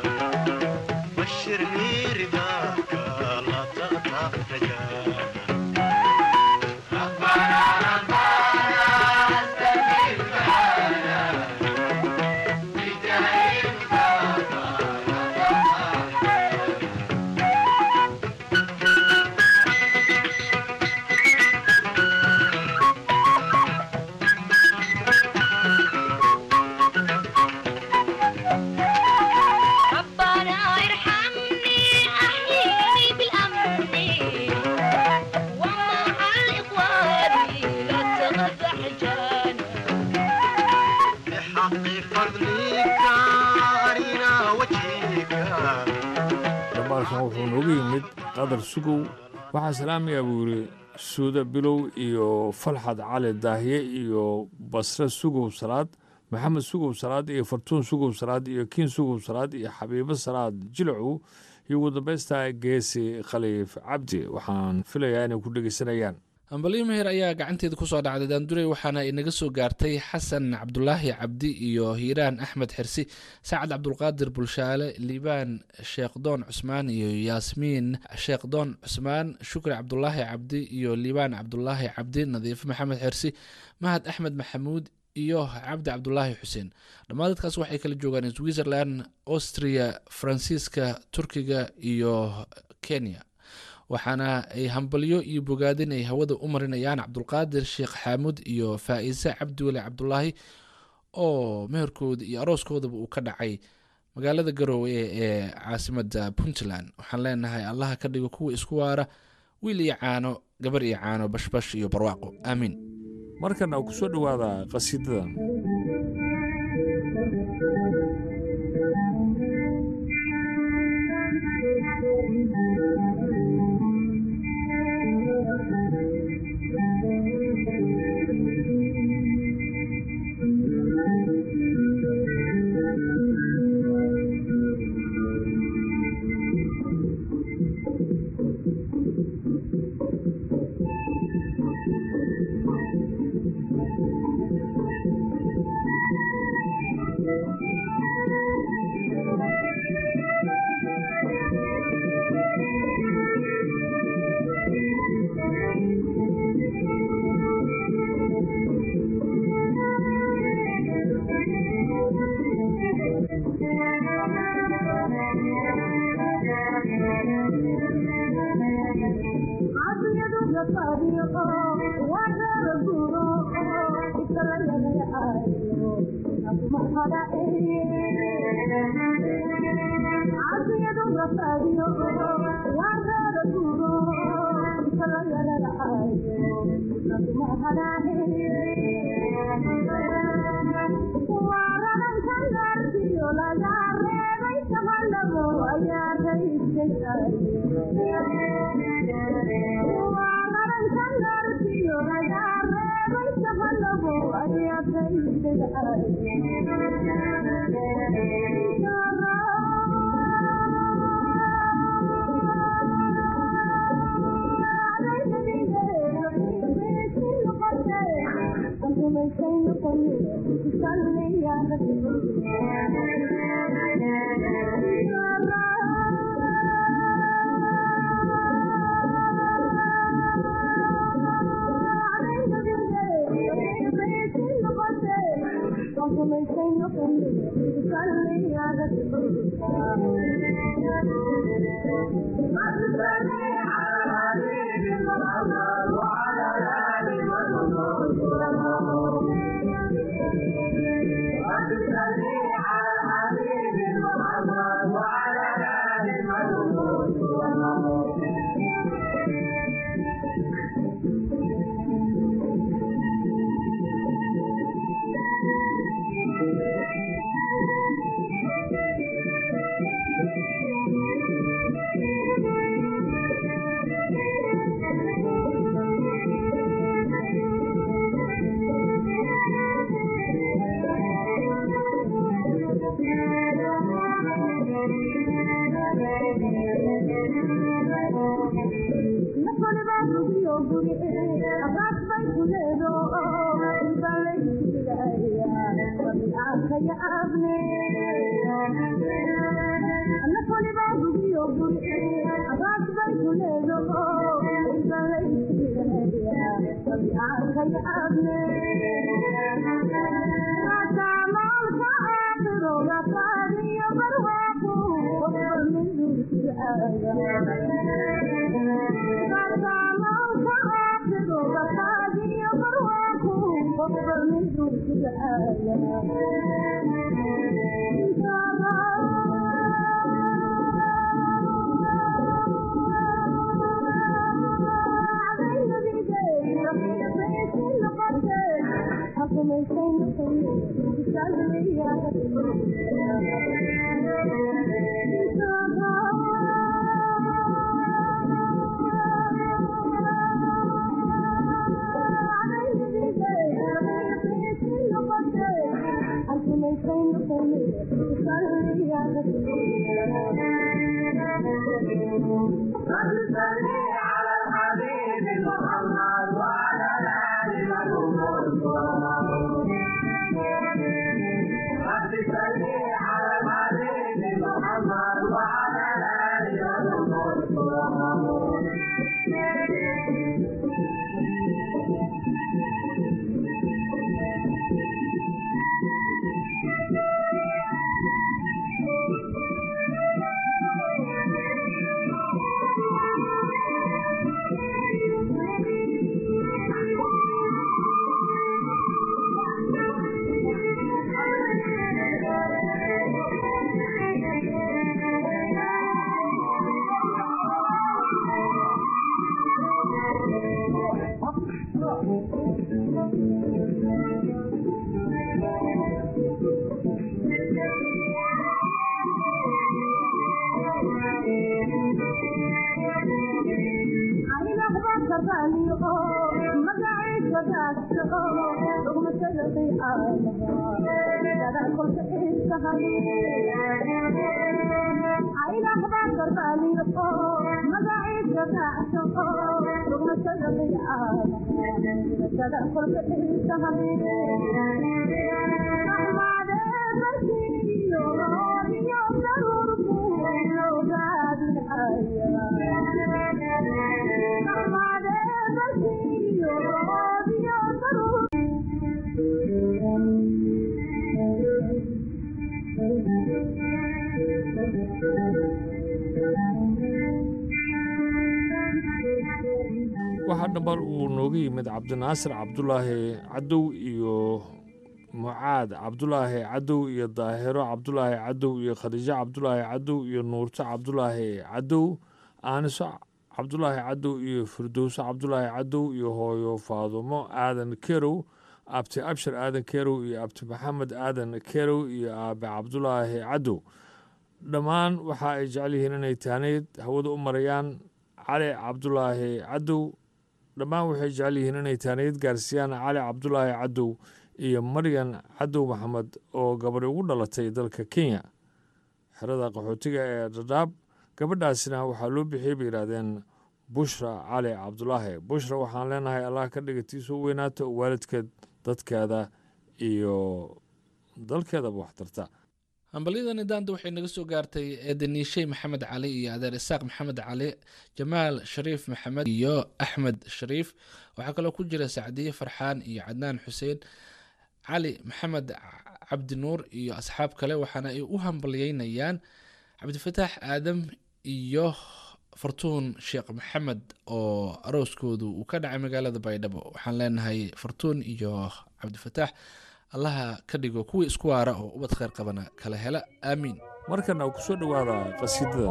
بشرني رضاك لا تقطع رجاك ربنا ربنا استجيب دعانا بداية مصطفى لا تقطع ربنا ارحمني احييني بالامن ومع الاخوان لا تقدح جان بحق فضلك أرينا وجهك dabaalkan wuxuu noogu yimid qadar sugow waxaa salaamaya buu yidhi suuda bilow iyo falxad cali daahiye iyo basre sugow salaad maxamed sugow salaad iyo fartuun sugow salaad iyo kiin sugow salaad iyo xabiibo salaad jilacow iyo ugu dambaysta geesi khaliif cabdi waxaan filayaa inay ku dhegeysanayaan hambalyo meher ayaa gacanteeda kusoo dhacday daandurey waxaana inaga soo gaartay xasan cabdulaahi cabdi iyo hiiraan axmed xirsi sacad cabdulqaadir bulshaale liibaan sheekhdoon cusmaan iyo yaasmiin sheekhdoon cusmaan shukri cabdulaahi cabdi iyo liibaan cabdulaahi cabdi nadiifo maxamed xirsi mahad axmed maxamuud iyo cabdi cabdulaahi xuseen dhammaan dadkaas waxay kala joogaan switzerland austria faransiiska turkiga iyo kenya waxaana ay hambalyo iyo bogaadin ay hawada u marinayaan cabdulqaadir sheekh xaamud iyo faa'iise cabdiweli cabdulaahi oo meherkooda iyo arooskoodaba uu ka dhacay magaalada garoowe ee caasimada puntland waxaan leenahay allaha ka dhigo kuwa isku waara wiil iyo caano gabar iyo caano bashbash iyo barwaaqo aamiin markana ku soo dhowaada qasiidadan وعلى waxaa dhambal uu nooga yimid cabdinaasir cabdulaahi cadow iyo mucaad cabdulaahi cadow iyo daahiro cabdulaahi cadow iyo khadiijo cabdulaahi cadow iyo nuurto cabdulaahi cadow aaniso cabdulaahi cadow iyo firdowso cabdulaahi cadow iyo hooyo faadumo aadan kerow abti abshir aadan kerow iyo abti maxamed aadan kerow iyo aabe cabdulaahi cadow dhammaan waxa ay jecel yihiin inay taanayd hawada u marayaan cali cabdulaahi cadow dhammaan waxay jecel yihiin inay taanayd gaarsiiyaan cali cabdulaahi cadow iyo maryan cadow maxamed oo gabadhi ugu dhalatay dalka kenya xerada qaxootiga ee dhadhaab gabadhaasina waxaa loo bixiyey bay yidhaahdeen bushra cali cabdulaahi bushra waxaan leenahay allah ka dhigatiisa u weynaata oo waalidkeed dadkeeda iyo dalkeedaba wax tarta hambalyadani daanda waxay naga soo gaartay eedaniishey maxamed cali iyo adeer isaaq maxamed cali jamaal shariif maxamed iyo axmed shariif waxaa kaloo ku jira sacdiye farxaan iyo cadnaan xuseen cali maxamed cabdi nuur iyo asxaab kale waxaana ay u hambalyeynayaan cabdifataax aadam iyo fartuun sheekh maxamed oo arooskoodu uu ka dhacay magaalada baydhabo waxaan leenahay fartuun iyo cabdifataax allaha ka dhigo kuwii isku waara oo ubad kheyr qabana kala hela aamiin markana ku soo dhowaada qasiidadan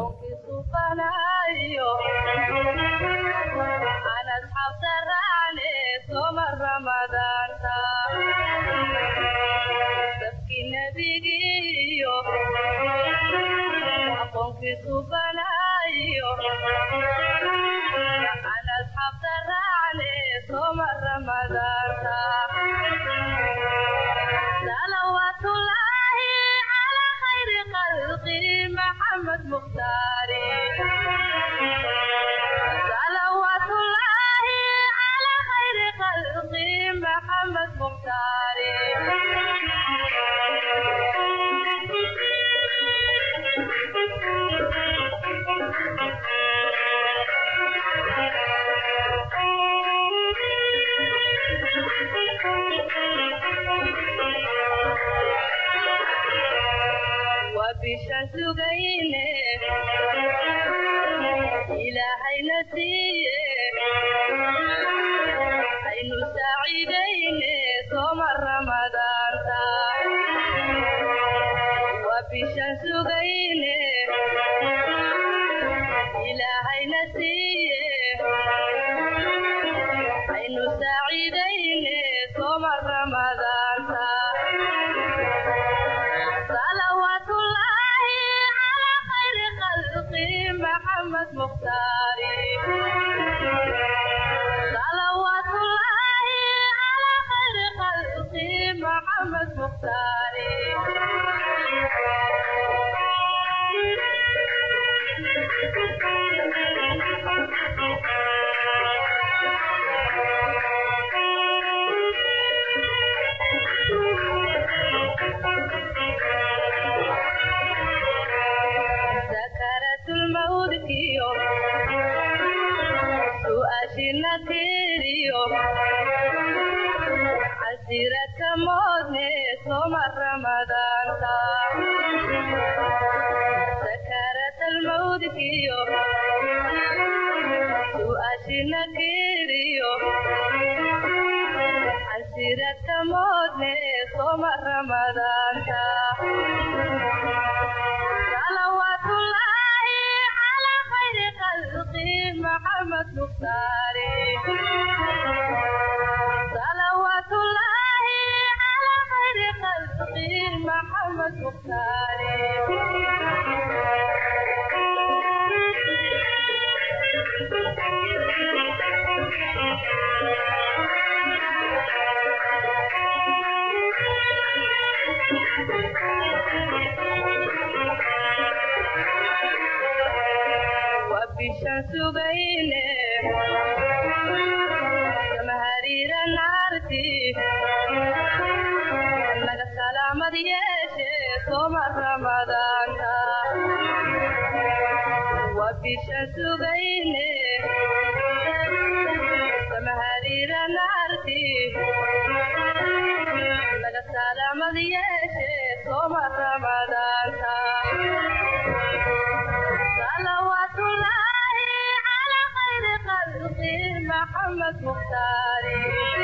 صلوات الله على خير خلقه محمد مختاري صلوات الله على خير خلقه محمد مختاري وبشمس غينه إلهي نسيه عين سعيدين صوم رمضان وبشمس غينه إلهي نسيه عين سعيدين صوم رمضان صلوات الله على خير خلقه محمد مختاري صلوات الله على خير خلقه محمد مختاري سكرت الموت كيو سؤاشنا تيريو عسيرة موتني صوم رمضان سكرت الموت كيو سؤاشنا تيريو عسيرة موتني صوم رمضان صلوات الله على خير خلقه محمد مختاري صلوات الله على خير خلقه محمد مختاري وبشمس بينه سمهرير نارتي لك سلام ديشي صوم رمضان وبشمس بينه سمهرير نارتي لك سلام ديشي صوم رمضان صلوات الله على خير خلقه محمد مختاري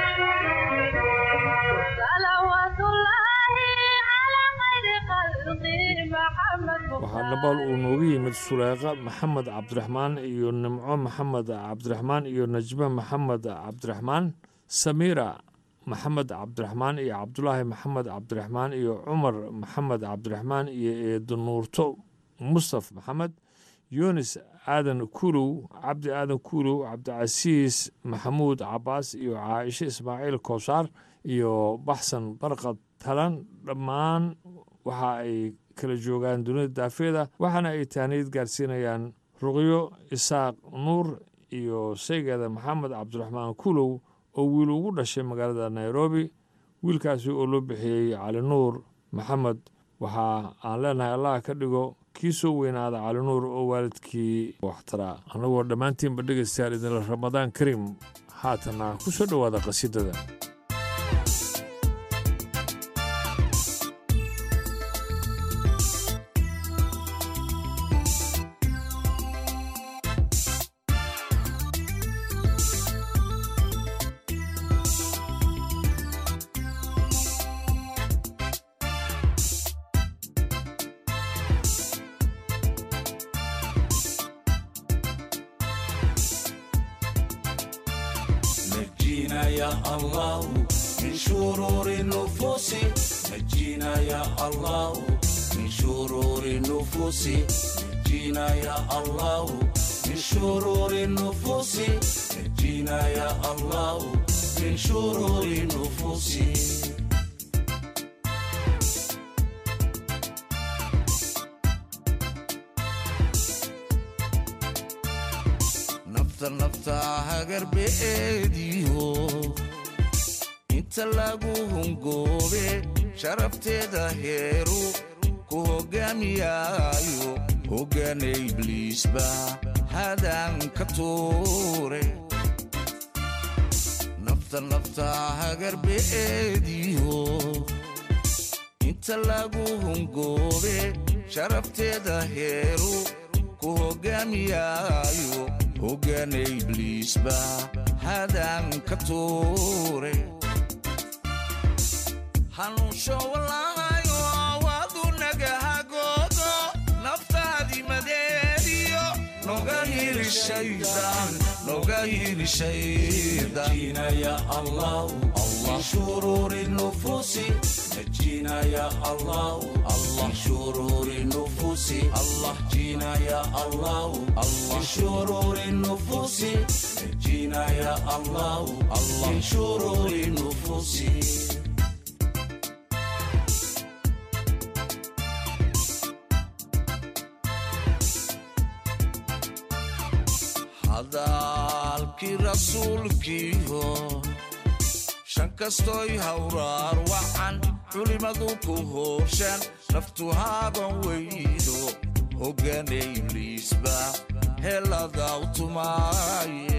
صلوات الله على خير خلقه محمد waxaa nabaal uu noogu yimid suleeqa maxamed cabdiraxmaan iyo nimco maxamed cabdiraxmaan iyo najme maxamed cabdiraxmaan samiira maxamed cabdiraxmaan iyo cabdulaahi maxamed cabdiraxmaan iyo cumar maxamed cabdiraxmaan iyo eedo nuurto mustaf maxamed yunis aadan kuulow cabdi aadan kuulow cabdicasiis maxamuud cabaas iyo caaisho ismaaciil kowsaar iyo baxsan barqad talan dhammaan waxa ay kala joogaan dunida daafeeda waxaana ay taaniid gaarsiinayaan ruqyo isaaq nuur iyo saygeeda maxamed cabdiraxmaan kuulow oo wiil ugu dhashay magaalada nairobi wiilkaasi oo loo bixiyey cali nuur maxamed waxa aan leenahay allah ka dhigo kii soo weynaada cali nuur oo waalidkii waxtaraa annagoo dhammaantiinba dhegaystayaal idinla ramadaan kariim haatana ku soo dhowaada qasiidada نجينا يا الله من شرور النفوس نجينا يا الله من شرور النفوس نجينا يا الله من شرور النفوس نجينا يا الله من شرور النفوس nafta nafta hagarbeediyo inta lagu hungoobe sharafteeda heeru ku hoggaamiyaayo hoggaana ibliisba hadaan ka tuure nafta nafta hagarbeediyo inta lagu hungoobe sharafteeda heeru ku hoggaamiyaayo hoggaana ibliisba hadaan ka tuure hanuunsho walaayo waadu nagahagoodo naftaadimadeediyo noga hili shaydaan noga hili shaydaan ya allah allah shururi nufusi نجينا يا الله الله شرور النفوس الله جينا يا الله الله شرور النفوس نجينا يا الله الله شرور النفوس hadalkii rasuulkiiho shan kastoy hawraar wacan culimadu ku hooshaan naftu haaban weydo hoggaana ibliisba heladaw tumaaye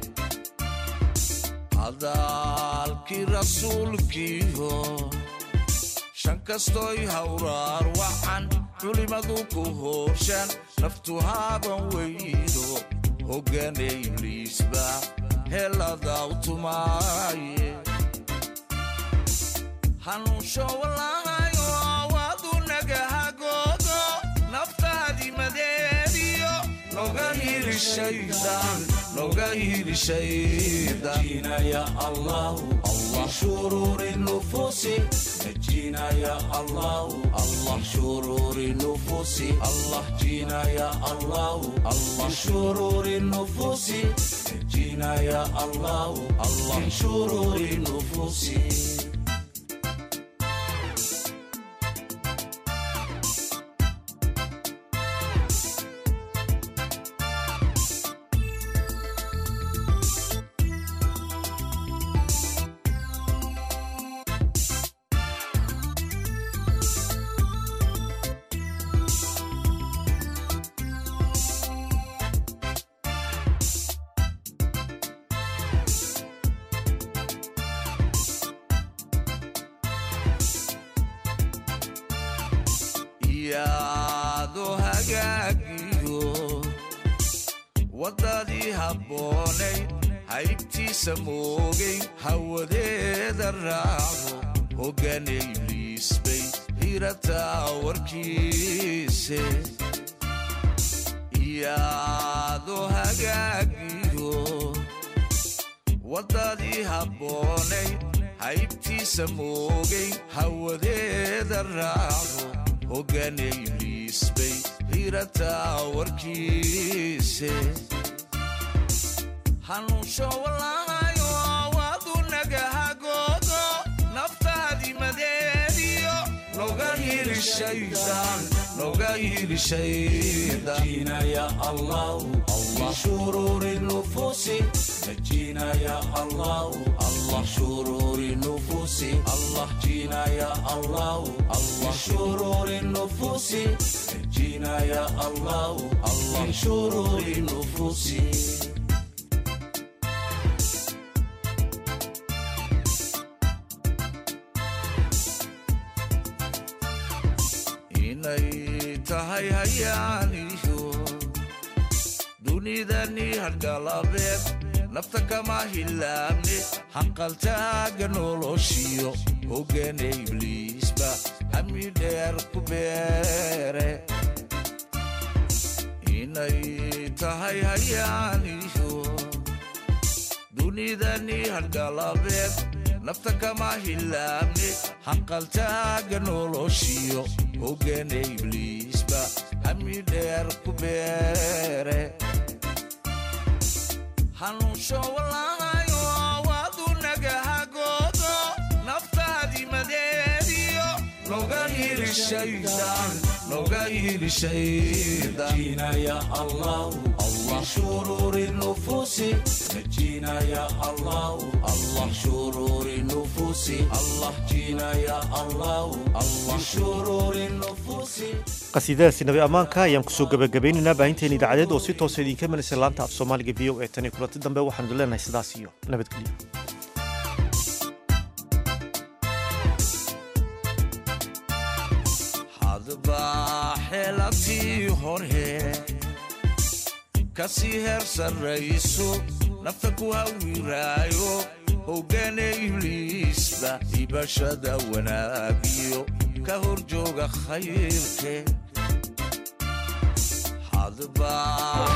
hadalkii rasuulkiiho shan kastoy hawraar wacan culimadu ku hooshaan naftu haaban weydo hoggaana ibliisba heladaw tumaaye hanuunsho walaayo waadu nagahagoodo naftaadimadeediyo noga hili shaydaan noga hili shaydaan ya allah allah shururi nufusi نجينا يا الله الله شرور النفوس الله جينا يا الله الله شرور النفوس نجينا يا الله الله شرور النفوس iyaado hagaagiyo waddadii habboonay haybtiisa moogay hawadeeda raaco hoggaana ibliis bay hirataa warkiise iyaado hagaagiyo waddadii habboonay haybtiisa moogay hawadeeda raaco hoggaana ibliis bay hirataa warkiise hanuunsho walaayo waadu nagahagoodo naftaadimadeediyo noga hili shaydaan noga hili shaydaan ya allah allah shururi nufusi نجينا يا الله الله شرور النفوس الله جينا يا الله الله شرور النفوس نجينا يا الله الله شرور النفوس inay tahay hayaaniyo dunidani hargalabeed nafta kama hilaabne hanqaltaaga noloshiyo hoggaana ibliisba hami dheer ku beere inay tahay hayaaniyo dunidani hargalabeed nafta kama hilaabne hanqaltaaga noloshiyo hoggaana ibliisba hami dheer ku beere hanuunsho walaayo waadu nagahagoodo naftaadimadeediyo noga hili shaydaan noga hili shaydaan نجينا يا الله الله شرور النفوس نجينا يا الله الله شرور النفوس الله جينا يا الله الله شرور النفوس qasiidadaasi nabi ammaanka ayaan kusoo gabagabaynaynaa baahinteen idaacadeed oo si toosa idinka imanaysa laanta af soomaaliga v o e tan iyo kulanti dambe waxaanu leenahay sidaas iyo nabadgelyo hadba xeelatii hore kasii heer sarrayso nafta ku hawiraayo hoggaane ibliisba ibashada wanaagiyo ka hor jooga khayrke hadba